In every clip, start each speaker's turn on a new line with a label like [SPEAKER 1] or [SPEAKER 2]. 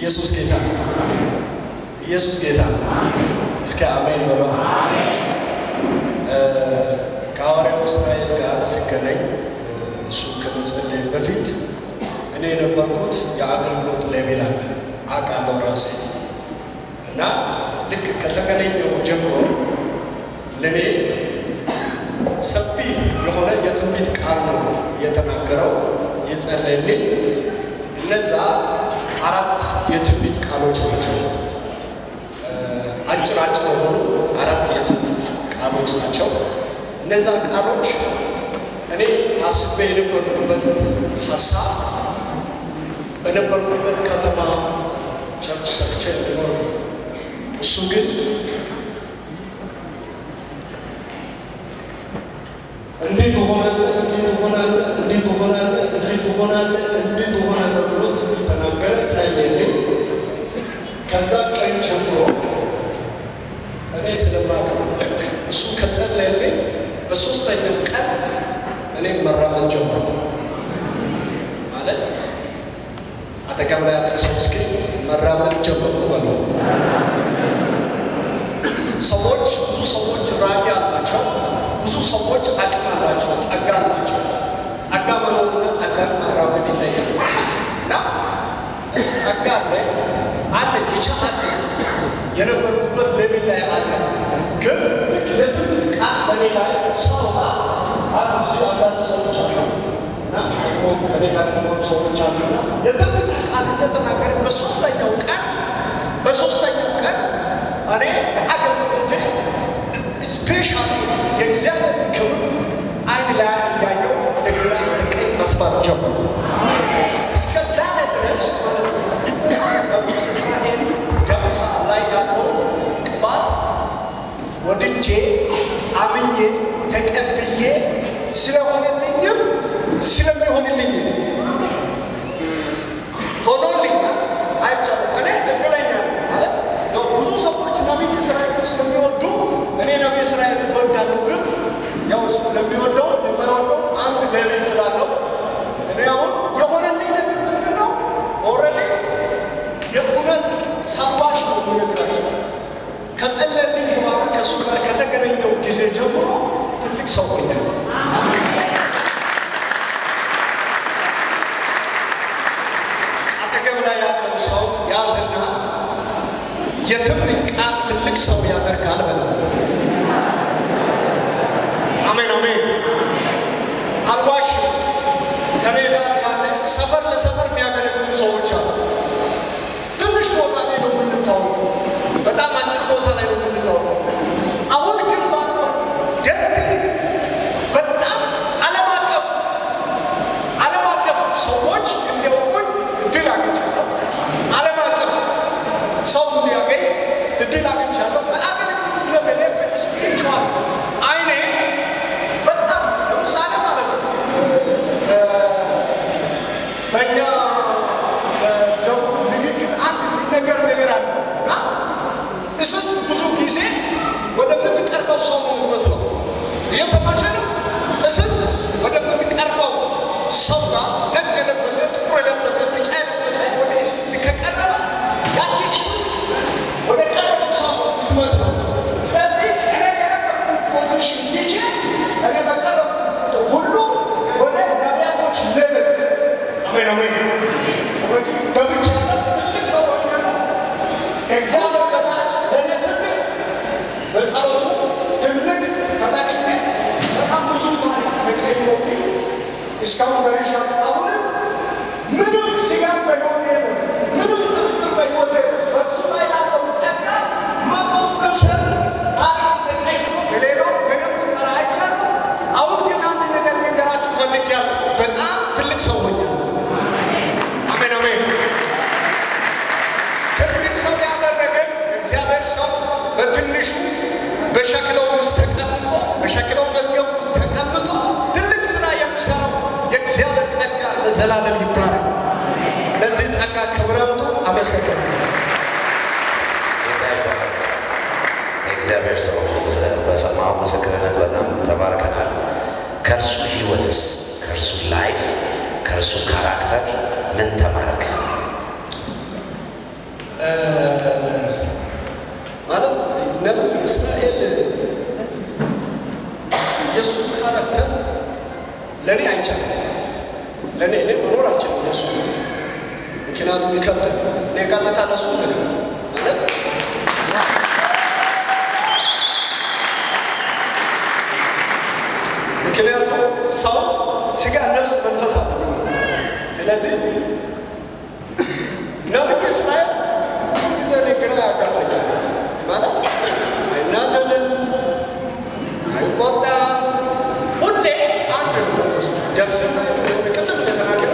[SPEAKER 1] ኢየሱስ ጌታ ነው። ኢየሱስ ጌታ ነው። እስከ አሜን በሏ። ከሐዋርያው እስራኤል ጋር ስገናኝ እሱ ከመጸለይ በፊት እኔ የነበርኩት የአገልግሎት ሌቤል አለ አውቃለሁ ራሴ እና ልክ ከተገናኘው ጀምሮ ለእኔ ሰፊ የሆነ የትንቢት ቃል ነው የተናገረው የጸለየልኝ። እነዛ አራት የትንቢት ቃሎች ናቸው። አጭር አጭር የሆኑ አራት የትንቢት ቃሎች ናቸው። እነዛ ቃሎች እኔ አስቤ የነበርኩበት ሀሳብ በነበርኩበት ከተማ ቸርች ሰርቼ እንዲኖር እሱ ግን እንዲህ ትሆናለህ፣ እንዲህ ትሆናለህ፣ እንዲህ ትሆናለህ፣ እንዲህ ትሆናለህ፣ እንዲህ ትሆናለህ ብሎ ትንቢት ተናገረ፣ ጸለየልኝ። ከዛ ቀን ጀምሮ እኔ ስለማውቀው ልክ እሱ ከጸለየልኝ በሶስተኛው ቀን እኔ መራመድ ጀመርኩ። ማለት አጠገብ ላይ ያለ ሰው እስኪ መራመድ ጀመርኩ በለው። ሰዎች ብዙ ሰዎች ራዕይ አላቸው። ብዙ ሰዎች አቅም አላቸው፣ ጸጋ አላቸው። ጸጋ መኖርና ጸጋን ማራመድ ይለያል እና ጸጋ አለ አለ ብቻ አለ የነበርኩበት ሌቪል ላይ አለ። ግን ልክ ለትምህርት ቃል በኔ ላይ ሰውታ አሉ እዚህ አንዳንድ ሰዎች አሉ እና ደግሞ ከኔ ጋር የነበሩ ሰዎች አሉና የትምህርት ቃል እንደተናገረ በሶስተኛው ቀን በሶስተኛው ቀን እኔ በአገልግሎቴ ስፔሻሊ የእግዚአብሔር ክብር አይን ላይ እያየው ወደ ግራ ወደ ቀኝ መስማት ጀመርኩ። እስከ ዛሬ ድረስ ማለት ነው እስራኤል ዳብሳ ላይ ያለው ቅባት ወድጄ አምኜ ተቀብዬ ስለሆነልኝም ስለሚሆንልኝም ሆኖልኛል አይቻልም። እኔ እድለኛ ነኝ ማለት ያው ብዙ ሰዎች ነቢይ እስራኤል ስለሚወዱ እኔ ነቢይ እስራኤል እወዳለሁ። ግን ያው እሱ ለሚወደው ለማይወደው አንድ ሌቤል ስላለው እኔ አሁን የሆነልኝ ነገር ምንድን ነው? ኦልሬዲ የእውነት ሰዋሽ ነው የምነግራቸው። ከጸለልኝ በኋላ ከእሱ ጋር ከተገናኘው ጊዜ ጀምሮ ትልቅ ሰው ሆኛል። አጠገብ ላይ ያለው ሰው ያዝና የትንቢት ቃል ትልቅ ሰው ያደርጋል በለው። አሜን አሜን። አልዋሽም። ከኔ ጋር ያለ ሰፈር ለሰፈር የሚያገለግሉ ሰዎች አሉ። ትንሽ ቦታ ላይ ነው የምንታወቀው። በጣም አጭር ቦታ ላይ ነው የምንታወቀው። አሁን ግን ባለው ደስትኒ በጣም ዓለም አቀፍ ዓለም አቀፍ ሰዎች እንዲያውቁኝ እድል አግኝቻለሁ። ዓለም አቀፍ ሰው እንዲያገኝ እድል አግኝቻለሁ። በአገልግሎት ለበለ ስፒሪቹዋል አይኔ በጣም ለምሳሌ ማለት ነው በእኛ በደቡብ ንግግር አንድ ሊነገር ነገር አለ እና እስስት ብዙ ጊዜ ወደምትቀርበው ሰው ነው የምትመስለው። እየሰማች ነው። እስስት ወደምትቀርበው ሰው ጋር ነጭ የለበሰ ጥቁር የለበሰ ቢጫ የለበሰ ወደ እስስት ከቀረበ ያቺ እስስት ወደ ቀረበው ሰው ነው የምትመስለው። ስለዚህ እኔ የነበርኩት ፖዚሽን ይዤ እኔ በቀረብኩት ሁሉ ወደ ነቢያቶች ልብል አሜን አሜን ወዲህ ገብቻ ትልቅ ሰዎች ደግሞ እግዚአብሔር በታች ለእኔ ትልቅ በጸሎቱ ትልቅ ተጠቅሜ በጣም ብዙ ታሪክ ተቀይሮብኝ እስካሁን ደርሻለሁ። አሁንም ምንም ስጋት በሕይወቴ የለም፣ ምንም ጥርጥር በሕይወቴ የለም። በሱ ላይ ያለው ጸጋ መቶ ፐርሰንት ታሪክ ተቀይሮ በሌላው ገደብ ስሰራ አይቻለሁ። አሁን ግን አንድ ነገር ልንገራችሁ ፈልጌያለሁ። በጣም ትልቅ ሰው ሆኛለሁ። አሜን አሜን። ትልቅ ሰው ያደረገኝ እግዚአብሔር ሰው በትንሹ በሸክለው ውስጥ ተቀምጦ በሸክለው መዝገብ ውስጥ ተቀምጦ ትልቅ ስራ የሚሰራው የእግዚአብሔር ጸጋ ለዘላለም ይባላል። ለዚህ ጸጋ ክብር አምጡ። አመሰግናለሁ።
[SPEAKER 2] ጌታ ይባረክ። የእግዚአብሔር ሰው በሰማው ምስክርነት በጣም ተባርከናል። ከእርሱ ህይወትስ ከእርሱ ላይፍ ከእርሱ ካራክተር ምን ተማርክ?
[SPEAKER 1] ለእኔ አይቻልም። ለእኔ እኔ መኖር አልችልም ለሱ ምክንያቱም ይከብዳል። እኔ ቀጥታ ለሱ ነገር ማለት ምክንያቱም ሰው ስጋ፣ ነፍስ፣ መንፈስ አለ። ስለዚህ ነቢይ እስራኤል ጊዜ እኔ ግራ ያጋባኛል። ማለት አይናደድም፣ አይቆጣም። ሁሌ አንድ ነው መንፈሱ ደስ ቅድም እንደተናገረ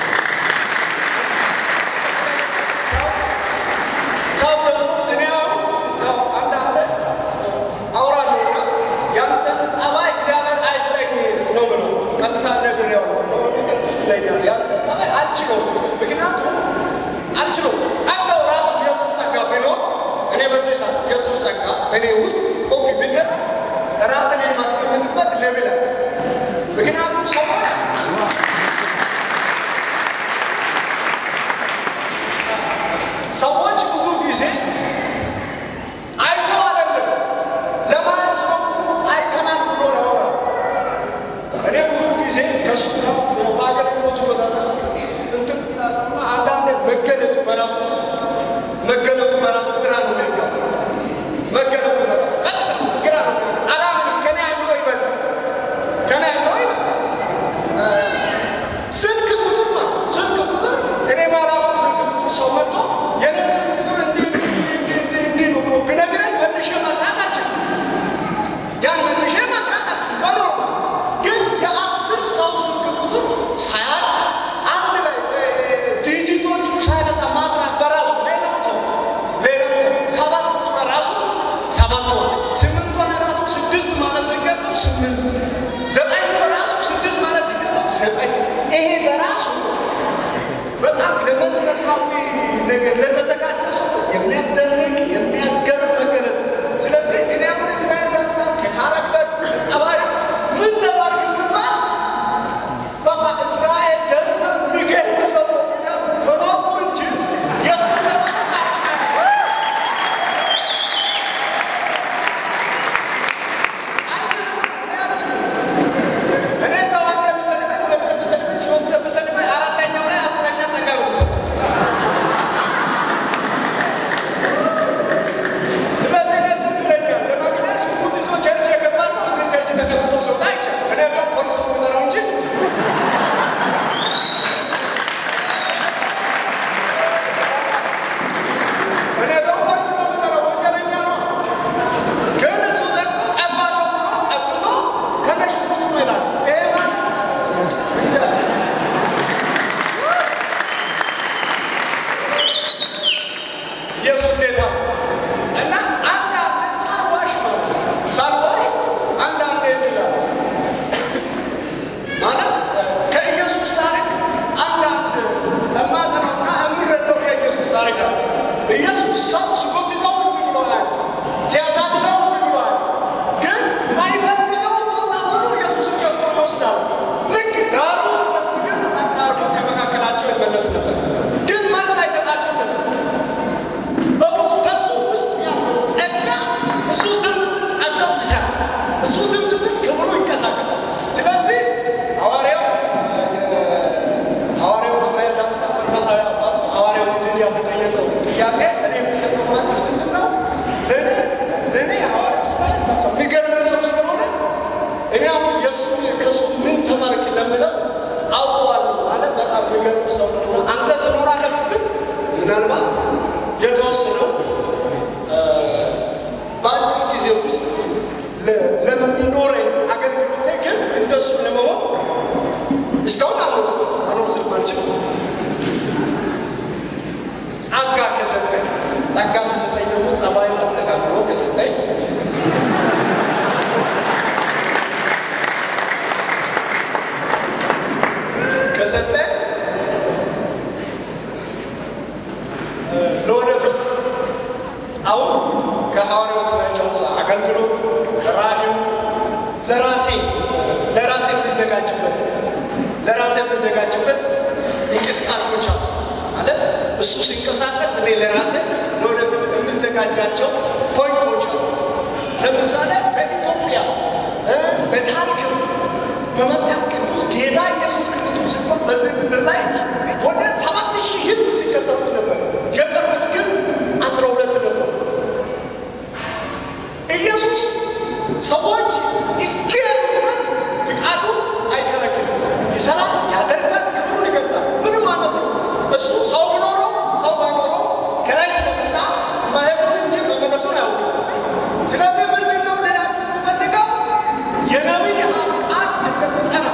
[SPEAKER 1] ሰው ደግሞ እኔ አሁን ያው አንዳንድ አውራለሁና ያንተን ጸባይ እግዚአብሔር አይስጠኝ ነው ብለው ቀጥታ ነግሬዋለሁ። እንደሆነ ትዝ ይለኛል። ያንተ ጸባይ አልችለውም፣ ምክንያቱም አልችለውም። ጸጋው ራሱ የእሱ ጸጋ ቢኖር እኔ በዚህ ሰዓት የእሱ ጸጋ እኔ ውስጥ ኮፒ ቢደረግ ራስን የማስቀምጥበት ሌብል አለ። ምክንያቱም ሰው ሰዎች ብዙ ጊዜ አይተው አይደለም ለማለት ሲሞክሩ አይተናል ብሎ ያወራል። እኔ ብዙ ጊዜ ከሱ በአገልግሎቱ እንትን አንዳንድ መገለጡ በራሱ መገለጡ በራሱ ግራ ነው የሚያጋባ መገለጡ በራሱ ቀጥታ ግራ ነው የሚያጋባ አላምንም። ከኔ አይምሮ ይበልጣል፣ ከኔ አይምሮ ይበልጣል። ስልክ ቁጥር ማለት ስልክ ቁጥር እኔ ማላውቀው ስልክ ቁጥር ሰው መጥቶ የኔ ስልክ ቁጥር እንዲህ እንዲህ እንዲህ እንዲህ ነው ብሎ ቢነግረኝ መልሼ መጥራት አልችልም። ያን መልሼ መጥራት አልችልም። በኖርማል ግን የአስር ሰው ስልክ ቁጥር ሳያቅ አንድ ላይ ዲጂቶቹ ሳይነሳ ማጥራት በራሱ ሌላው ተው ሌላው ተው ሰባት ቁጥር ራሱ ሰባት ሆነ ስምንት ሆነ ራሱ ስድስት ማለት ሲገባው ስምንት ዘጠኝ በራሱ ስድስት ማለት ሲገባው ዘጠኝ ይሄ በራሱ በጣም ለመንፈሳዊ ነገር ለተዘጋጀ ሰው የሚያስደንቅ የሚያስገርም መገለጥ ነው። ስለዚህ እኔ አሁን እስራኤል ለምሳሌ ከካራክተር ጸባይ ምን ተማርክ ብባል በቃ እስራኤል ገንዘብ የሚገርም ሰው ነው ብያለሁ። ከኖርኩ እንጂ የእሱ ለማለት እኔ ሰው አንድ ቢሰድበኝ ሁለት ቢሰድበኝ ሶስት ቢሰድበኝ አራተኛው ላይ አስረኛ ጸጋ ነው የምሰጠው። ስለዚህ እኔ ትዝ ይለኛል ለመግደል ሽጉጥ ይዞ ቸርች የገባ ሰው እዚህ ቸርች ተቀብቶ ሲወጣ አይቻልም። እኔ ቢሆን ፖሊስ ነው የምጠራው እንጂ እኔ ቢሆን ፖሊስ ነው የምጠራው፣ ወንጀለኛ ነው። ግን እሱ ጠርቶ ቀባለሁ ብሎ ቀብቶ ከነ ሽጉጡ ነው ይላል። ይሄ ማለት እንጃ ኢየሱስ ጌታ ነው። እና አንዳንድ ሳልዋሽ ማለት ነው ሳልዋሽ አንዳንድ ይላል ማለት ከኢየሱስ ታሪክ አንዳንድ እማጠናውና የምረዳው የኢየሱስ ታሪክ አለ። ኢየሱስ ሰው ሲጎትተው እምቢ ብሎ አያውቅም። ሲያሳድደው እምቢ ብሎ አያውቅም። ግን ማይፈልገው ቦታ ሁሉ ኢየሱስን ገብቶ ይወስዳል። ልክ ዳሩ ስለዚህ ግን ጸጥ አድርጎ ከመካከላቸው ይመለስ ነበር። ግን መልስ አይሰጣቸው ነበር። በብዙ በሱ ውስጥ ያለው ጸጋ እሱ ዝም ስል ጸጋው ይሰራል። እሱ ዝም ስል ክብሩ ይንቀሳቀሳል። ስለዚህ ሐዋርያው ሐዋርያው እስራኤል ዳምሳ መንፈሳዊ አባት ሐዋርያው ድንያ በጠየቀው ጥያቄ እኔ የሚሰጠው መልስ ምንድን ነው? ለእኔ ለእኔ ሐዋርያው እስራኤል በቃ የሚገርመኝ ሰው ስለሆነ እኔ አሁን የእሱ ከእሱ ምን ተማርክ ለምለው አውቀዋለሁ ማለት በጣም የሚገርም ሰው ነው። አንተ ትኖራለህ ብትል ምናልባት የተወሰነው በአጭር ጊዜ ውስጥ ለ- ለሚኖረኝ አገልግሎቴ ግን እንደሱ ለመሆን እስካሁን አኖር አኖር ስለማልችል ጸጋ ከሰጠኝ ጸጋ ስሰጠኝ ደግሞ ጸባይ አስተካክሎ ከሰጠኝ ከሰጠኝ ለወደፊት አሁን ከሐዋርያው እስራኤል ዳምሳ አገልግሎት ከራዲዮ ለራሴ ለራሴ የሚዘጋጅበት ለራሴ የሚዘጋጅበት እንቅስቃሴዎች አሉ ማለት እሱ ሲንቀሳቀስ እኔ ለራሴ ለወደፊት የምዘጋጃቸው ፖይንቶች አሉ። ለምሳሌ በኢትዮጵያ እ በታሪክም በመጽሐፍ ቅዱስ ጌታ ኢየሱስ ክርስቶስ እንኳን በዚህ ምድር ላይ ወደ ሰባት ሺህ ሕዝብ ሲከተሉት ነበር። የቀሩት ግን አስራ ሁለት ነበሩ። ኢየሱስ ሰዎች እስኪሄዱ ድረስ ፍቃዱ አይከለክልም። ይሰራል፣ ያደርጋል፣ ክብሩን ይገልጣል። ምንም አይመስለው። እሱ ሰው ቢኖረው ሰው ባይኖረው ከላይ ስለመጣ ማሄዱን እንጂ መመለሱን አያውቅም። ስለዚህ ምንድን ነው ሌላችሁ የምፈልገው የነቢይ አፍ ቃል እንደምጸና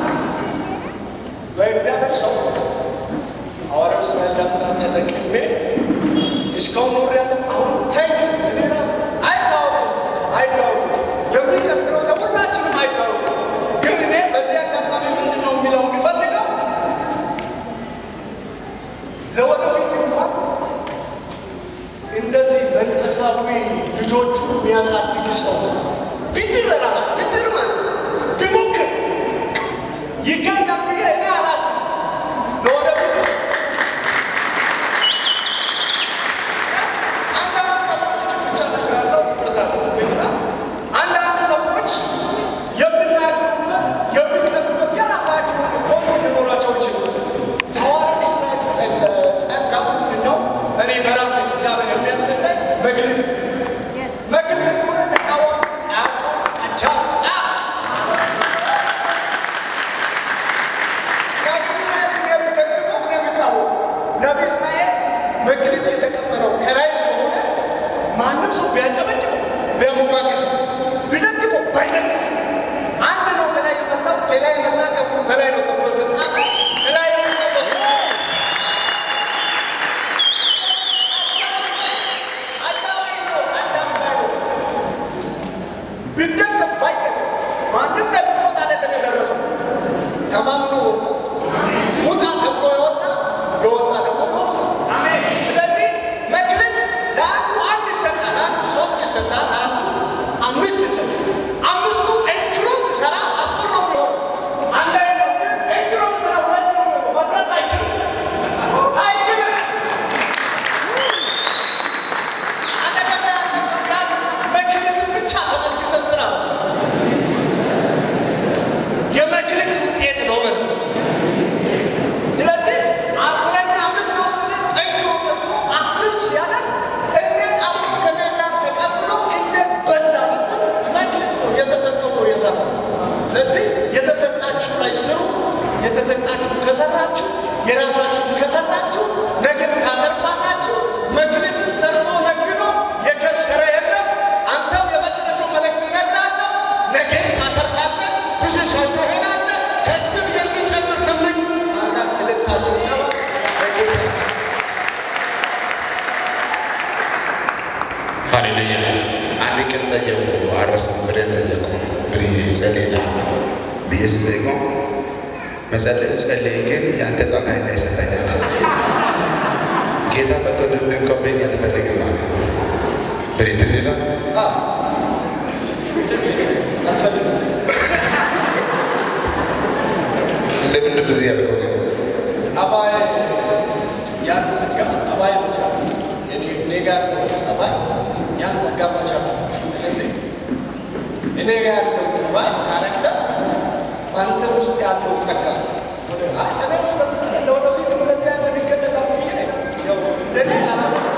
[SPEAKER 1] በእግዚአብሔር ሰው ሐዋርያው እስራኤል ዳንሳ ተጠቅሜ እስካሁን ኖሬያለሁ። አሁን ታይክ እኔ ራሱ አይታወቅም አይታወቅም የሚቀጥለው ለሁላችንም አይታወቅም። ግን እኔ በዚህ አጋጣሚ ምንድን ነው የሚለው የሚፈልገው ለወደፊት እንኳን እንደዚህ መንፈሳዊ ልጆቹ የሚያሳድግ ሰው ቢጥር ራሱ ቢጥር ማለት ቢሞክር ይገኛል ብዬ እኔ አላስብም። ለወደፊት አንዳንድ ሰዎች እችን ብቻ እነግራለሁ፣ ይቅርታ አድርጉልኝና አንዳንድ ሰዎች የሚናገሩበት የሚቀርበት የራሳቸው ኮድ ሊኖራቸው ይችላል። ሐዋርያው እስራኤል ጸጋ ምንድን ነው? እኔ በራሴ እግዚአብሔር የሚያስረዳኝ መክሊት ነው። መክሊት ሆነ ተቃዋሚ አያውቅም፣ አቻ ነቢይ እስራኤል መክሊት የተቀበለው ከላይ ስለሆነ ማንም ሰው ቢያጨበጭበው ቢያሞጋግሰው ቢደግፈው ባይደግፈው አንድ ነው ከላይ የመጣው ከላይ የመጣ ከፍሉ በላይ ነው ተብሎ ተጻፈ። ከላይ የመጣው በሱ አዳም ነው፣ አዳም ላይ ነው። ቢደገፍ ባይደገፍ ማንም ደግፎት አይደለም የደረሰው ተማምኖ ወጣ። ውጣ ተብሎ የወጣ የወጣ ደግሞ ይወርሳል። ስለዚህ መክሊት ለአንዱ አንድ ይሰጣል፣ ለአንዱ ሶስት ይሰጣል፣ ለአንዱ አምስት ይሰጣል። አምስቱ ጠንክሮ ቢሰራ አስር ነው የሚሆነው። አንድ አይነት ግን ጠንክሮ ቢሰራ ሁለት ነው የሚሆነው። መድረስ አይችልም አይችልም። አጠገብ ያለ ሰው ጋር መክሊትን ብቻ ተመልክተህ ስራ ነው። የመክሊት ውጤት ነው በል ስለዚህ አስረኛ አምስት ወስደ ጠንክሮ ሰርቶ አስር ሲያደርግ እንዴት አብሮ ከኔ ጋር ተቀብሎ እንዴት በዛ ብትል መክሊት ነው የተሰጠው ነው የሰራው። ስለዚህ የተሰጣችሁ ላይ ስሩ። የተሰጣችሁ ከሰራችሁ የራሳችሁን ከሰራችሁ ነገር ታተርፋላችሁ። መክሊትን ሰርቶ ነግዶ የከሰረ የለም። አንተም የመጨረሻው መልእክት እነግርሃለሁ። ነገ ታተርፋለህ፣ ብዙ ሰው ትሆናለህ። ከዚህም የሚጨምር ትልቅ ታላቅ እልልታቸው ጨባ በጌታ
[SPEAKER 3] ሃሌሉያ አንድ ቀን ጸየቁ አረስም ብለን ጠየቁ እንግዲህ ጸሌላ ብዬ ስጠይቀው መጸለይ ጸለይ ግን የአንተ ጸጋ እንዳይሰጠኛል ጌታ መጥቶ እንደዚህ እንከበኝ አልፈልግም አለ ብሬ ትዝ ይላል
[SPEAKER 1] ትዝ ይለኛል። አልፈልግም
[SPEAKER 3] ለምንድን ብዚህ ያልከው ግን
[SPEAKER 1] ጸባይ ያን ጸጋ ጸባይ መቻል እኔ እኔ ጋር ያለው ጸባይ ያን ጸጋ መቻል። ስለዚህ እኔ ጋር ያለው ጸባይ ካራክተር በአንተ ውስጥ ያለው ጸጋ ወደ አይ እኔ ለምሳሌ ለወደፊት እንደዚህ አይነት ይገለጣል ብዬ ያው እንደኔ አላ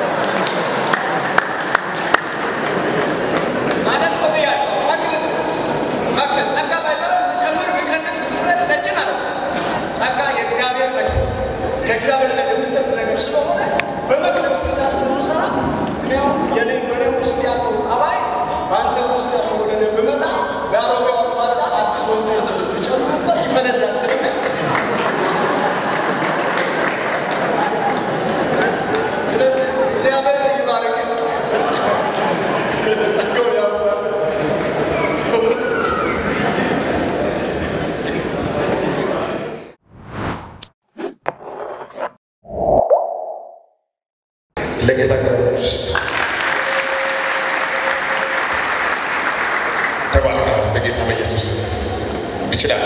[SPEAKER 1] ማለት ቆብያቸው መክሊት ነው። መክሊት ጸጋ ባይዘ ጨምር ቢቀንስ ምስረት ነጭን አለ ጸጋ የእግዚአብሔር መክሊት ከእግዚአብሔር ዘንድ የሚሰጥ ነገር ስለሆነ በመክሊቱ ብዛት ስለምንሰራ እኔ አሁን የኔ በኔ ውስጥ ያለው ጸባይ በአንተ ውስጥ ያለው ወደ እኔ ብመጣ በአሮጌው አቋዳ አዲስ ወንዶች ሊጨምሩበት ይፈነዳል ስለሚል ስለዚህ እግዚአብሔር ይባርክ ጸጋውን ያብዛል።
[SPEAKER 3] ለጌታ ገሮች ተባረካል በጌታ በኢየሱስ ይችላል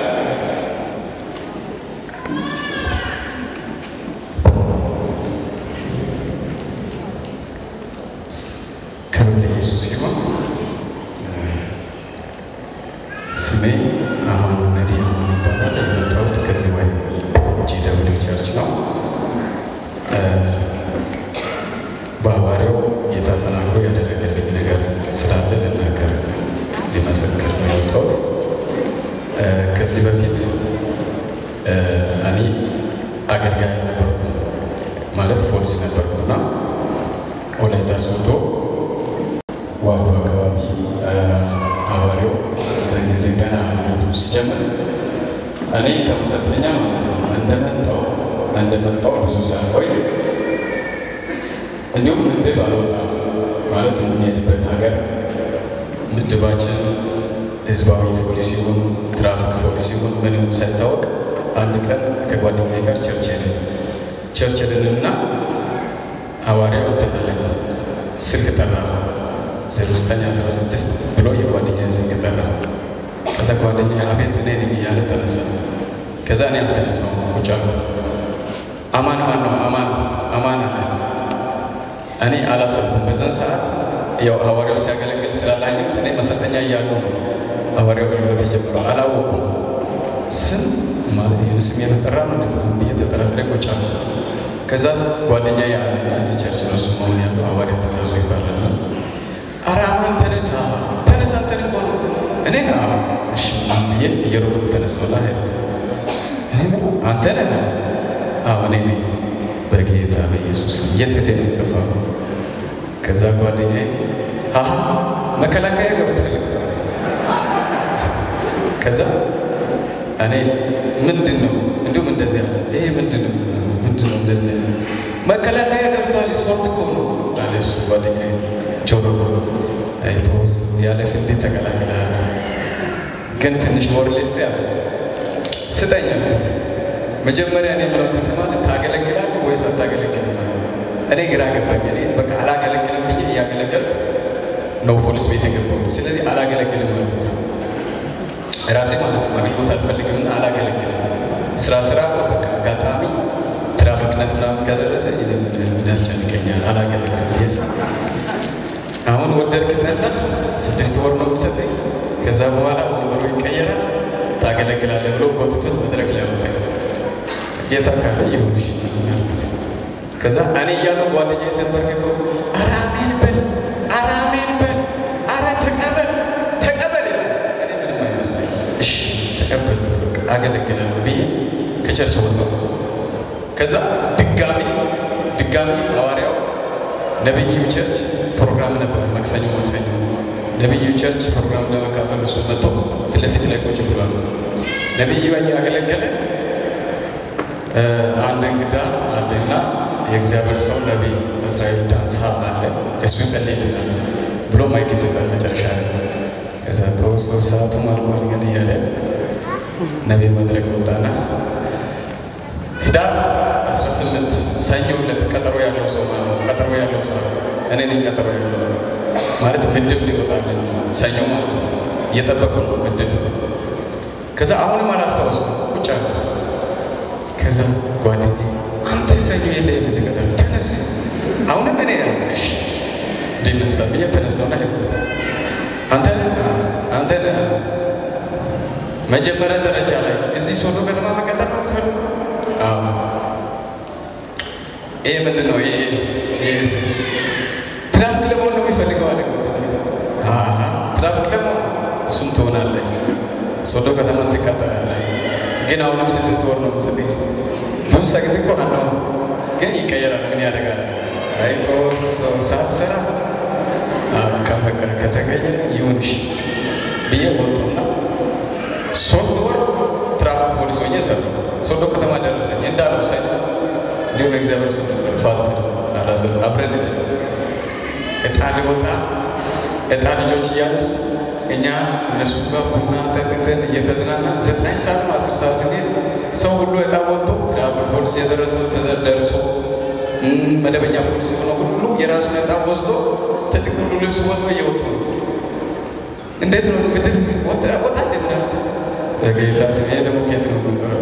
[SPEAKER 4] ክብር ለኢየሱስ ይሁን። ስሜ አሁን
[SPEAKER 5] ዳዊት ይባላል። የመጣሁት ከዚህ ወይ ጂ ደብሊው ቸርች ነው። በሐዋርያው ጌታ ተናግሮ ያደረገልኝ ነገር ስላለ ልናገር ሊመሰክር ነው የወጣሁት። ከዚህ በፊት እኔ አገልጋይ ነበርኩ ማለት ፖሊስ ነበርኩና ወላይታ ሶዶ ዋዶ አካባቢ ሐዋርያው እዛን ጊዜ ገና አገልግሎቱ ሲጀምር እኔ ከመሰልጠኛ ማለት ነው እንደመጣው እንደመጣው ብዙ ሳልቆይ እንዲሁም ምድብ አልወጣም ማለት የምንሄድበት ሀገር ምድባችን ህዝባዊ ፖሊስ ይሁን ትራፊክ ፖሊስ ይሁን ምንም ሳይታወቅ አንድ ቀን ከጓደኛዬ ጋር ቸርች ሄድን። ቸርች ሄድንና ሐዋርያው ተመለከ ስልክ ጠራ። ዜሮ ዘጠኝ አስራ ስድስት ብሎ የጓደኛዬን ስልክ ጠራ። ከዛ ጓደኛ አቤት እኔ ነኝ እያለ ተነሳ። ከዛ እኔ አልተነሳሁም ቁጭ አልኩ። አማን ማን ነው? አማን አማን አለ። እኔ አላሰብኩም በዛን ሰዓት ያው ሐዋርያው ሲያገለግል ስላላየሁት እኔ መሰልጠኛ እያሉ ነው ሐዋርያው አገልግሎት የጀመረው አላወኩም። ስም ማለት ይህን ስም የተጠራ ነው ብዬ ተጠራጥሬ ቁጭ አልኩ። ከዛ ጓደኛ ያለና እዚህ ቸርች ነው እሱ መሆን ያለው ሐዋርያ ትእዛዙ ይባላል። ኧረ አማን ተነሳ ተነሳ አንተን እኮ ነው እኔ ነው እሺ ብዬ እየሮጥኩ ተነሳሁና ሄድኩት። እኔ ነው አንተ ነህ? አዎ እኔ ነኝ። በጌታ በኢየሱስ ስም የት ሄደህ ነው የጠፋኸው? ከዛ ጓደኛዬ አሀ መከላከያ ገብቷል። ከዛ እኔ ምንድን ነው እንዲሁም እንደዚህ አለ። ይሄ ምንድን ነው ምንድን ነው እንደዚህ አለ። መከላከያ ገብቷል ስፖርት እኮ ነው አለ እሱ ጓደኛዬ ጆሮ አይቶስ ያለ ፊልድ ተቀላቅለሃል፣ ግን ትንሽ ሞራሊስት ያለ ስጠኝ አልኩት። መጀመሪያ እኔ የምለው ትሰማለህ፣ ታገለግላለህ ወይስ አታገለግልም? እኔ ግራ ገባኝ። እኔ በቃ አላገለግልም ብዬ እያገለገልኩ ነው ፖሊስ ቤት የገባሁት። ስለዚህ አላገለግልም አልኩት። ራሴ ማለት ነው አገልግሎት አልፈልግምና አላገለግልም። ስራ ስራ በቃ አጋጣሚ ትራፊክነት ምናምን ከደረሰ ምን ያስጨንቀኛል፣ አላገለግልም ብዬ አሁን ወደድክ ጠላ ስድስት ወር ነው የሚሰጠኝ። ከዛ በኋላ ወንበሩ ይቀየራል፣ ታገለግላለህ ብሎ ጎትቶን መድረክ ላይ አወጣኝ። ጌታ ካለ ይሁንሽ ያልኩት። ከዛ እኔ እያሉ ጓደኛ የተንበርክከው ኧረ አሜን በል ኧረ አሜን በል ኧረ ተቀበል ተቀበል ይላል። እኔ ምንም አይመስለኝ። እሺ ተቀበልኩት፣ በቃ አገለግላለሁ ብዬ ከቸርች ወጣሁ። ከዛ ድጋሚ ድጋሚ ሐዋርያው ነብዩ ቸርች ፕሮግራም ነበር። ማክሰኞ ማክሰኞ ነብዩ ቸርች ፕሮግራም ለመካፈል እሱ መጥቶ ፊት ለፊት ላይ ቁጭ ብሏል። ነብዩ እያገለገለ አንድ እንግዳ አለና የእግዚአብሔር ሰው ነቢይ እስራኤል ዳንሳ አለ እሱ ይጸልይልናል ብሎ ማይክ ይሰጣል መጨረሻ ላይ። ከዛ ተወሶ ሰዓቱም አልቋል ግን እያለ ነቢይ መድረክ ወጣና ህዳር 18 ሰኞ ዕለት ቀጠሮ ያለው ሰው ማለት ነው። ቀጠሮ ያለው ሰው እኔ ነኝ። ቀጠሮ ያለው ማለት ምድብ ሊወጣልን ሰኞ ማለት ነው። እየጠበቁ ነው ምድብ። ከዛ አሁንም አላስታወስኩም ቁጭ አልኩት። ከዛ ጓደኛዬ አንተ ሰኞ የለ የምትቀጠር ተነስ፣ አሁንም እኔ እሺ ሊነሳ ብዬ ተነሳውና አንተ አንተ መጀመሪያ ደረጃ ላይ እዚህ ሶዶ ከተማ መቀጠር ነው የምትፈልገው? አዎ ይሄ ምንድን ነው? ይሄ ትራፊክ ለመሆን ነው የሚፈልገው አለ። ትራፊክ ለመሆን እሱም ትሆናለህ፣ ሶዶ ከተማ ትቀጠራለህ። ግን አሁንም ስድስት ወር ነው የምሰጠኝ። ብዙ ሰግድ እኮ አለው፣ ግን ይቀየራል። ምን ያደርጋል? አይቶ ሳትሰራ በቃ ከተቀየረ ይሁንሽ ብዬ ወጡና ሶስት ወር ትራፊክ ፖሊስ ሆኜ ሰሩ። ሶዶ ከተማ ደረሰኝ እንዳለው ሰኝ እንዲሁም እግዚአብሔር ሰው ፋስት አራዘ አብረን ሄደ እጣ ሊወጣ እጣ ልጆች እያነሱ እኛ እነሱ ጋር ቡና ጠጥተን እየተዝናና ዘጠኝ ሰዓት አስር ሰዓት ስንሄድ ሰው ሁሉ እጣ ወጥቶ ትራፊክ ፖሊስ የደረሰው ደርሶ መደበኛ ፖሊስ የሆነ ሁሉ የራሱን እጣ ወስዶ ትጥቅ ሁሉ ልብስ ወስዶ እየወጡ ነው። እንዴት ነው ምድብ ወጣ ወጣ እንደምናምን በጌታ ስም ይሄ ደግሞ ኬት ነው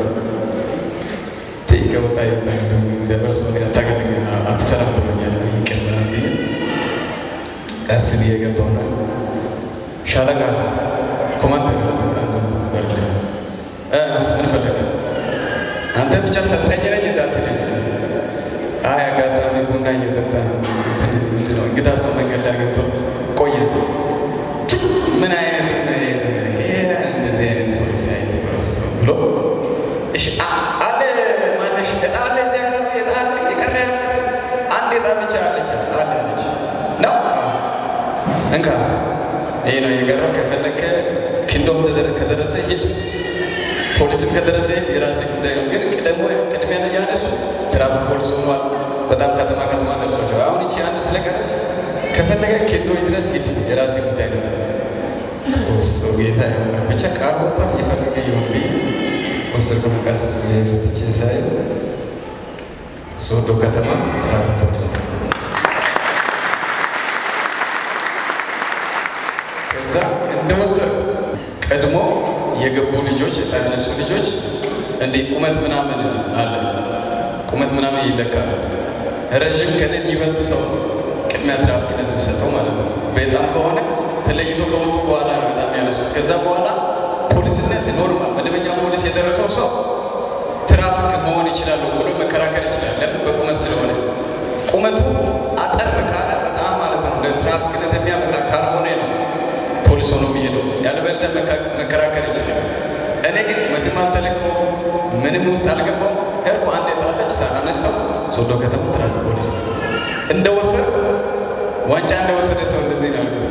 [SPEAKER 5] ከወጣ ይወጣ ደግሞ እግዚአብሔር ሰው አታገለግ አትሰራም ብሎኛል። ይቅር ምናምን ብዬ ቀስ ብዬ ገባሁና ሻለቃ ኮማንደር አንዱ በር ላይ እ ምን ፈለግ አንተ ብቻ ሰጠኝ ነኝ እንዳትለኝ። አይ አጋጣሚ ቡና እየጠጣ እንትን ምንድን ነው እንግዳ ሰው መንገድ ላይ አግኝቶ ቆየ። ች ምን አይነት ነው ይሄ? ይሄ እንደዚህ አይነት ፖሊሲ አይነት ብሎ እሺ አ- አለ ማነሽ እጣ አለ እዚያ አካባቢ እጣ አለ የቀረ ያለ ስል አንድ እጣ ብቻ አለች አለ አለች ነው እንካ ይሄ ነው የቀረው። ከፈለከ ኪንዶም ተደረ- ከደረሰ ሂድ፣ ፖሊስም ከደረሰ ሂድ፣ የራሴ ጉዳይ ነው። ግን ቅደሞ ቅድሚያ ነው ያነሱ ትራፊክ ፖሊስ ሆኗል። በጣም ከተማ ከተማ ደርሷቸው አሁን ይቺ አንድ ስለቀረች ከፈለገ ኪንዶ ድረስ ሂድ፣ የራሴ ጉዳይ ነው። እሱ ጌታ ያውቃል። ብቻ ቃል ወጥቷል። እየፈለገ ይሁን ብዬ ወሰድኩ። መቀስ የፍትቼ ሳይ ሶዶ ከተማ ትራፊክ ፖሊስ ነው። ከዛ እንደወሰድኩ ቀድሞ የገቡ ልጆች እጣ ያነሱ ልጆች እንዲህ ቁመት ምናምን አለ ቁመት ምናምን ይለካል። ረዥም ከነ የሚበልጥ ሰው ቅድሚያ ትራፊክነት የሚሰጠው ማለት ነው። በጣም ከሆነ ተለይቶ ከወጡ በኋላ ነው በጣም ያነሱት። ከዛ በኋላ ፖሊስነት ኖርማል መደበኛ ፖሊስ የደረሰው ሰው ትራፊክ መሆን ይችላሉ ብሎ መከራከር ይችላል። ለምን? በቁመት ስለሆነ ቁመቱ አጠር ካለ በጣም ማለት ነው ለትራፊክነት የሚያበቃ ካልሆነ ነው ፖሊስ ሆኖ የሚሄደው። ያለበለዚያ መካ- መከራከር ይችላል። እኔ ግን ቁመትም አልተለካው ምንም ውስጥ አልገባው ሄድኩ። አንድ የጣለች አነሳው። ሶዶ ከተማ ትራፊክ ፖሊስ እንደወሰድኩ ዋንጫ እንደወሰደ ሰው እንደዚህ ነው ያልኩት።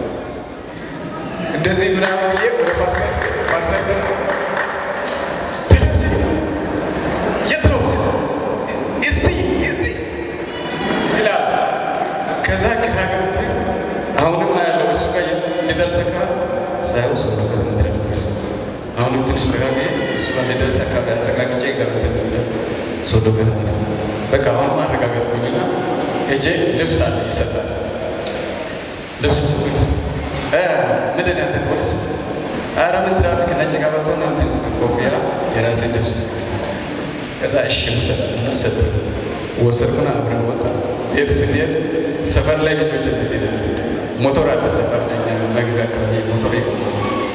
[SPEAKER 5] እንደዚህ ምናምን ብዬ ወደ ፓስተር ስሄድ ፓስተር ደግሞ ተነስ የት ነው ስል እዚህ እዚህ ይላል። ከዛ ግራ ገብቶኝ አሁንም ያለው እሱ ጋር ሊደርስ አካባቢ ሳየው ሰው ነገር ምድረ ፖሊስ አሁንም ትንሽ ተጋቢ እሱ ጋር ሊደርስ አካባቢ አረጋግጬ ገብተ ሶዶ ከተማ በቃ አሁንም አረጋገጥኩኝና ሄጄ ልብስ አለ ይሰጣል። ልብስ ስጡኝ። እ ምንድን ያንተ ፖሊስ? ኧረ ምን ትራፊክ ነጭ ቀበቶና እንትን ስትል ኮፍያ የራሴን ልብስ ስጡኝ። ከዛ እሺ ውሰዳልና ሰጠ። ወሰድኩና አብረን ወጣ። የት ስንሄድ ሰፈር ላይ ልጆች እንደዚህ ነው። ሞቶር አለ ሰፈር ላይ እኛ መግቢያ አካባቢ ሞቶር ይቆማል።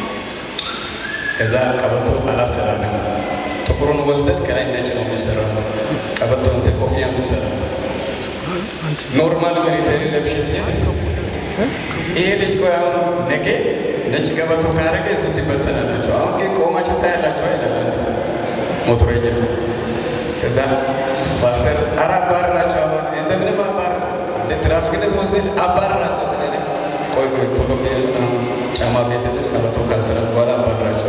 [SPEAKER 5] ከዛ ቀበቶ አላሰራንም። ጥቁሩን ወስደን ከላይ ነጭ ነው የሚሰራው። ቀበቶ እንትን ኮፍያ የሚሰራው ኖርማል ሚሊተሪ ለብሼ ሴት ይሄ ልጅ ቆይ አሁን ነገ ነጭ ቀበቶ ካረገ እዚህ ትበተናላችሁ። አሁን ግን ቆማችሁ ታያላችሁ አይላል ሞቶረኛ ከዛ ፓስተር ኧረ አባርራቸው አባር እንደምንም አባር እንደ ትራፊክነት ወስደን አባርራቸው ስለ ቆይ ቆይ ቶሎ ብዬ አሁን ጫማ ቤት ቀበቶ ካሰረ በኋላ አባርራቸው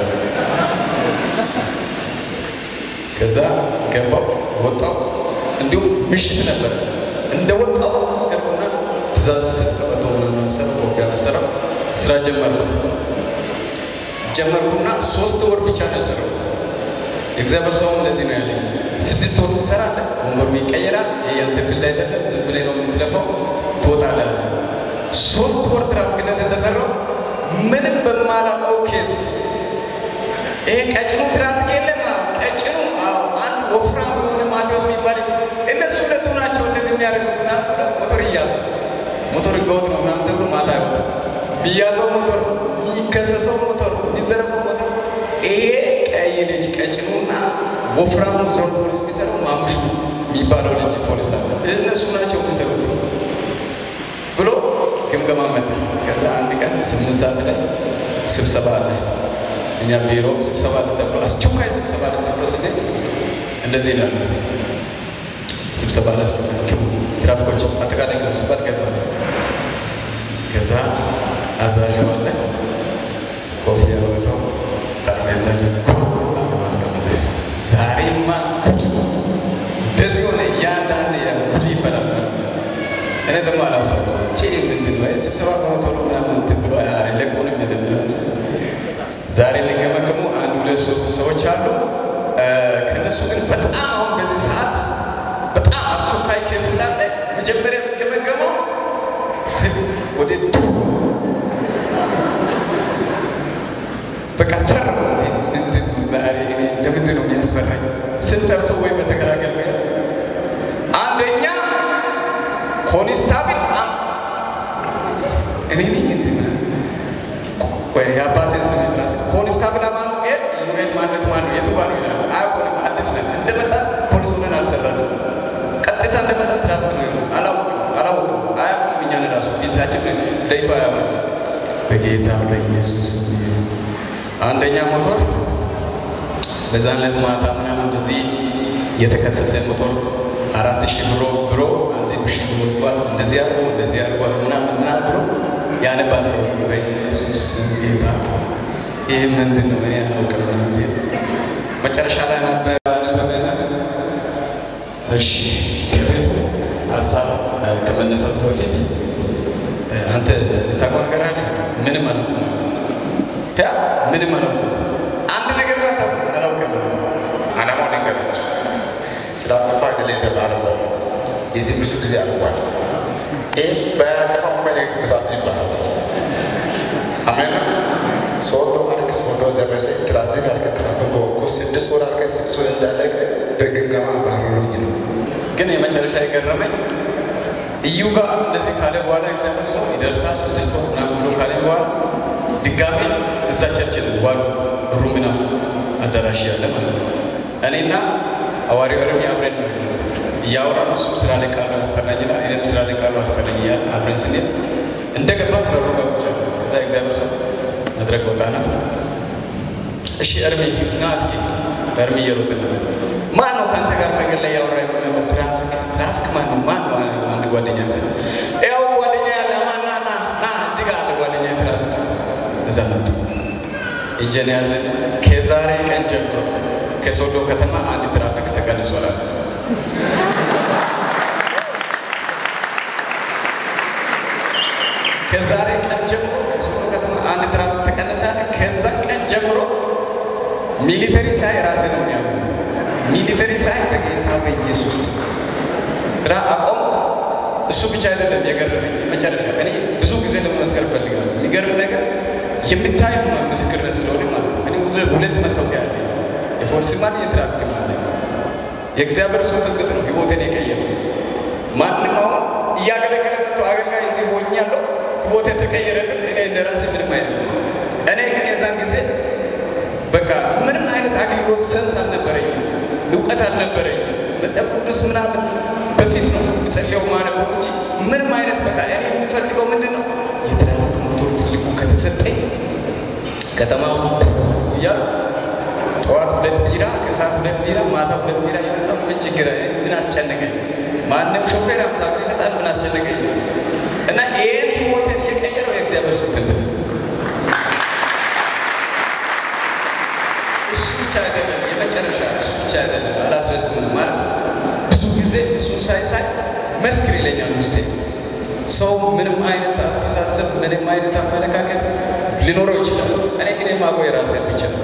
[SPEAKER 5] ከዛ ገባው ወጣው። እንዲሁም ምሽት ነበር። እንደ ወጣው ሄድኩና ትእዛዝ ስሰጥ ቀበቶ ምናምን ሰራ ኮፊያ ሰራ ስራ ጀመርኩ ጀመርኩና ሶስት ወር ብቻ ነው የሰራሁት። የእግዚአብሔር ሰው እንደዚህ ነው ያለኝ። ስድስት ወር ትሰራለህ፣ ወንበሩ ይቀየራል። ይሄ ያንተ ፊልድ አይደለም፣ ዝም ብለህ ነው የምትለፋው፣ ትወጣለህ። ሶስት ወር ትራፊክነት እንደሰራው ምንም በማላውቀው ኬዝ ይሄ ቀጭኑ ትራፊክ የለም። አዎ፣ ቀጭኑ አዎ፣ አንድ ወፍራም የሆነ ማቴዎስ የሚባል እነሱ ሁለቱ ናቸው እንደዚህ የሚያደርጉት ምናምን ብሎ ሞተር ይያዛል። ሞተር ህገወጥ ነው ምናምን ተብሎ ማታ ይወጣል። የሚያዘው ሞተር፣ የሚከሰሰው ሞተር፣ የሚዘረፈው ሞተር ይሄ ቀይ ልጅ ቀጭኑና ወፍራሙ ዞን ፖሊስ የሚሰራው ማሙሽ የሚባለው ልጅ ፖሊስ አለ። እነሱ ናቸው የሚሰሩት ብሎ ግምገማ መጣ። ከዛ አንድ ቀን ስምንት ሰዓት ላይ ስብሰባ አለ እኛ ቢሮ ስብሰባ አለ ተብሎ አስቸኳይ ስብሰባ አለ ተብሎ ስንሄድ እንደዚህ ይላል። ስብሰባ አለ አስቸኳይ ግቡ፣ ትራፊኮች አጠቃላይ ግቡ ሲባል ገባ። ከዛ አዛዥ አለ ኮፍያ ወገፋው ጠረጴዛ ማስቀመጥ ዛሬማ ጉድ እንደዚህ ሆነ። እያንዳንድ ጉድ ይፈላል። እኔ ደግሞ አላስታውሰው ቴ ምንድን ነው ስብሰባ ከሆነ ቶሎ ምናምን እንትን ብሎ አይለቁንም። ምንድን ነው ዛሬ የሚገመገሙ አንድ ሁለት ሶስት ሰዎች አሉ። ከነሱ ግን በጣም አሁን በዚህ ሰዓት በጣም አስቸኳይ ኬስ ስላለ መጀመሪያ የሚገመገመው ወደ በቃ ፈራ። ምንድን ነው ዛሬ እኔ ለምንድን ነው የሚያስፈራኝ? ስንጠርቶ ወይ በተከላከል ወይ አንደኛ ኮንስታብል አም እኔ ነኝ እንዴ ምናምን ወይ የአባቴን ስም ራስ ኮንስታብል አማኑኤል ዩኤል ማለት ማን ነው? የቱ ጋር ነው ይላል። አያውቁንም። አዲስ ነን። እንደመጣ ፖሊስ ሆነን አልሰራንም። ቀጥታ እንደመጣ ትራፊክ ነው የሆነው። አላወቅም አላወቅም። አያውቁም። እኛን ራሱ ፊታችን ለይቶ አያውቁም። በጌታ በኢየሱስ አንደኛ ሞቶር በዛን ዕለት ማታ ምናምን እንደዚህ የተከሰሰ ሞቶር አራት ሺህ ብሎ ብሎ አንድ ሺህ ወስዷል። እንደዚህ አድርጎ እንደዚህ አድርጓል ምናምን ምናምን ብሎ ያነባል ሰው በኢየሱስ ጌታ ይህ ምንድን ነው? እኔ አላውቅም። መጨረሻ ላይ ነበበና እሺ ከቤቱ ሀሳብ ከመነሳቱ በፊት አንተ ታውቀው ነገር አለ? ምንም አላውቅም። ያ ምንም አላውቅም። አንድ ነገር አታውቅም። አላውቅም።
[SPEAKER 3] ዓላማው ልንገራችሁ። ስላጠፋ አይደለ የተባለው የትም ብዙ ጊዜ አልቋል። ይህ በያጠፋው መለክ ብዛት ይባላል። አሜን። ሶዶ አልክ ሶዶ ደረሰ ትራፊክ አልክ ትራፊክ በወቁ ስድስት ወር አልክ ስድስት ወር እንዳለቀ በግምገማ ባረሩኝ ነው።
[SPEAKER 5] ግን የመጨረሻ የገረመኝ እዩ ጋር እንደዚህ ካለ በኋላ እግዚአብሔር ሰው ይደርሳል ስድስት ወር ምናምን ብሎ ካለ በኋላ ድጋሜ እዛ ቸርች ዋሉ ሩሚናፍ አዳራሽ ያለ ማለት ነው። እኔና ሐዋርያው ኤርሚ አብረን ነው እያወራን እሱም ስራ ላይ ቃሉ ያስጠናኝናል፣ እኔም ስራ ላይ ቃሉ ያስጠናኝ እያለ አብረን ስንሄድ እንደገባን በሩ ጋር ቁጭ አለ። ከዛ እግዚአብሔር ሰው መድረክ ወጣና እሺ ኤርሚ ና እስኪ ኤርሚ እየሮጠ ነው ማን ነው ከአንተ ጋር መንገድ ላይ ያወራ የሚመጣው? ትራፊክ ትራፊክ ማን ነው? ማን ነው? አንድ ጓደኛ ስ ያው ጓደኛ ያለ ማን ና ና ና እዚህ ጋር አለ ጓደኛ ትራፊክ እዛ መጣ። እጄን ያዘ። ከዛሬ ቀን ጀምሮ ከሶዶ ከተማ አንድ ትራፊክ ተቀንሷል። ከዛሬ ቀን ጀምሮ ከሶዶ ከተማ አንድ ትራፊክ ተቀነሰ። ከዛ ቀን ጀምሮ ሚሊተሪ ሳይ ራሴ ነው የሚያምኑ ሚሊተሪ ሳይ በጌታ በኢየሱስ ስራ አቆም። እሱ ብቻ አይደለም የገረመኝ መጨረሻ እኔ ብዙ ጊዜ ለመመስከር እፈልጋለሁ። የሚገርም ነገር የምታይ ምስክርነት ስለሆነ ማለት ነው። እኔ ሁለት መታወቂያ ያለ የፖሊስ ማን የትራፊክ ማለ የእግዚአብሔር ሰው ትንግት ነው ህይወቴን የቀየረው። ማንም አሁን እያገለገለ መጥቶ አገልጋይ እዚህ ሆኛለሁ ህይወቴ ተቀየረብን። እኔ እንደራሴ ምንም አይነት እኔ ግን የዛን ጊዜ በቃ ምንም አይነት አገልግሎት ሰንስ አልነበረኝም፣ እውቀት አልነበረኝም። መጽሐፍ ቅዱስ ምናምን በፊት ነው የጸለየው ማነበው እንጂ ምንም አይነት በቃ እኔ የምፈልገው ምንድን ነው የትራፊክ ሞተር ትልቁ ከተሰጠኝ ከተማ ውስጥ እያሉ ጠዋት ሁለት ቢራ፣ ከሰዓት ሁለት ቢራ፣ ማታ ሁለት ቢራ የመጣ ምን ችግር ምን አስጨነቀኝ? ማንም ሾፌር አምሳ ብር ይሰጣል። ምን አስጨነቀኝ? እና ይህን ህይወትን የቀየረው የእግዚአብሔር ሰው ትንቢት እሱ ብቻ አይደለም፣ የመጨረሻ እሱ ብቻ አይደለም። አላስረዝምም ማለት ብዙ ጊዜ እሱን ሳይ ሳይ መስክር ይለኛል ውስጤ። ሰው ምንም አይነት አስተሳሰብ ምንም አይነት አመለካከት ሊኖረው ይችላል። እኔ ግን የማውቀው የራስን ብቻ ነው።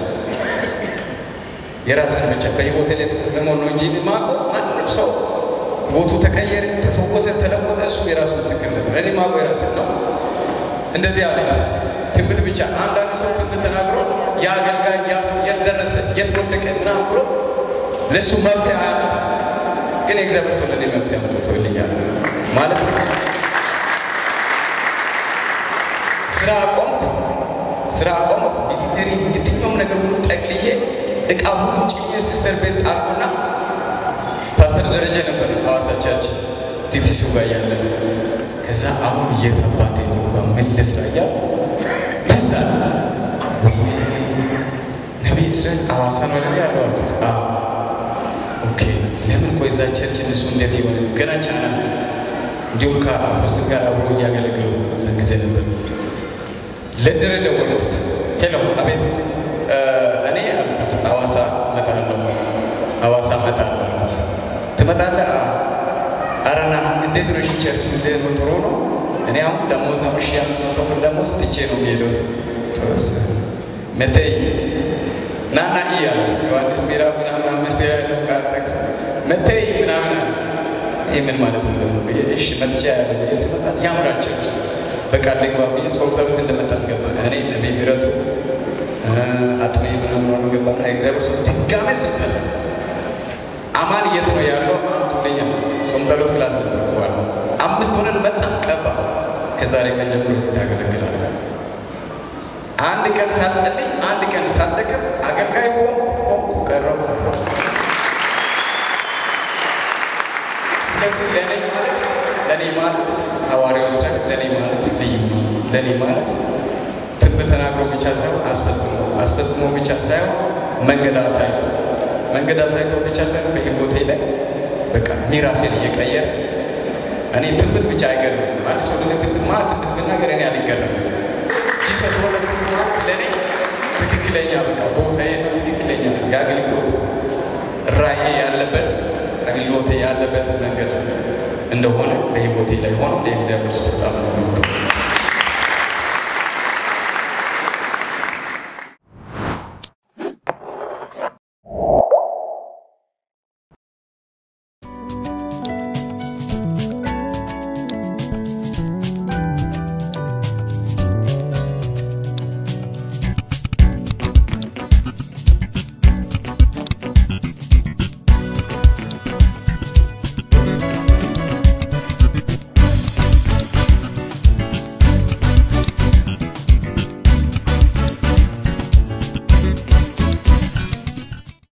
[SPEAKER 5] የራስን ብቻ በህይወቴ ላይ የተፈጸመው ነው እንጂ የማውቀው ማንም ሰው ህይወቱ ተቀየረ፣ ተፈወሰ፣ ተለወጠ፣ እሱ የራሱ ምስክርነት ነው። እኔ የማውቀው የራስን ነው። እንደዚህ አለ ትንቢት ብቻ አንዳንድ ሰው ትንቢት ተናግሮ ያ አገልጋይ ያ ሰው የት ደረሰ የት ወደቀ ምናምን ብሎ ለእሱ መፍትሄ አያመጣም። ግን የእግዚአብሔር ሰው ለእኔ መፍትሄ አምጥቶልኛል ማለት ነው። ስራ አቆምኩ፣ ስራ አቆምኩ። ሚሊቴሪ የትኛውም ነገር ሁሉ ጠቅልዬ እቃ ሁሉ ጭኜ ሲስተር ቤት ጣልኩና ፓስተር ደረጀ ነበር ሐዋሳ ቸርች ቲቲሲው ጋር ያለ ከዛ አሁን የት አባቴ ልግባ ምን ልስራ እያልኩ በዛ ነቢይ እስራኤል ሐዋሳ ነው አይደል ያለው አልኩት። አዎ ኦኬ። ለምን ቆይ እዛ ቸርች እነሱ እንዴት ይሆን ገና ቻና እንዲሁም ከአፖስትል ጋር አብሮ እያገለገሉ እዛ ጊዜ ነበር። ለድረ ደወልኩት። ሄሎ፣ አቤት። እኔ አልኩት ሐዋሳ እመጣለሁ፣ ሐዋሳ እመጣለሁ አልኩት። ትመጣለህ? አረና እንዴት ነው? እሺ ቸርቹ እንዴት ነው? ጥሩ ነው። እኔ አሁን ደሞዝ ነው ሺህ አምስት መቶ ብር ደሞዝ ትቼ ነው የሚሄደው። ጥሩስ መተይ ናና እያለ ዮሐንስ ምዕራፍ ምናምን አምስት ያለው ቃል ጠቅሶ መተይ ምናምን አለ። ይህ ምን ማለት ነው ደግሞ? እሺ መጥቻ ያለ ብዬ ስመጣ ያምራል ቸርቹ በቃ ልግባ ብዬ ጾም ጸሎት እንደመጣን ገባ። እኔ ነቢይ ምረቱ አጥሜ ምናምን ሆነ ገባና እግዚአብሔር ሰው ድጋሜ ስልጠና አማን የት ነው ያለው? አምጡልኛ ጾም ጸሎት ክላስ ነበርኩዋል። አምስት ሆነን መጣን ቀባ። ከዛሬ ቀን ጀምሮ እዚህ ታገለግላለህ። አንድ ቀን ሳልጸልይ አንድ ቀን ሳልደክም አገልጋይ ሆንኩ ሆንኩ ቀረው ቀረው። ስለዚህ ለእኔ ማለት ለእኔ ማለት ሐዋርያው እስራኤል ለእኔ ማለት ልዩ ነው። ለእኔ ማለት ትንቢት ተናግሮ ብቻ ሳይሆን አስፈጽሞ አስፈጽሞ ብቻ ሳይሆን መንገድ አሳይቶ መንገድ አሳይቶ ብቻ ሳይሆን በሕይወቴ ላይ በቃ ሚራፌል እየቀየረ እኔ ትንቢት ብቻ አይገርምም። አንድ ሰው ለኔ ትንቢት ማለት ትንቢት ብናገር እኔ አልገረምም። ጂሰስ ወደ ማለት ለእኔ ትክክለኛ በቃ ቦታዬ ነው። ትክክለኛ የአገልግሎት ራእዬ ያለበት አገልግሎቴ ያለበት መንገድ እንደሆነ በሕይወቴ ላይ ሆኖ የእግዚአብሔር ሰው በጣም ነው የሚወደው።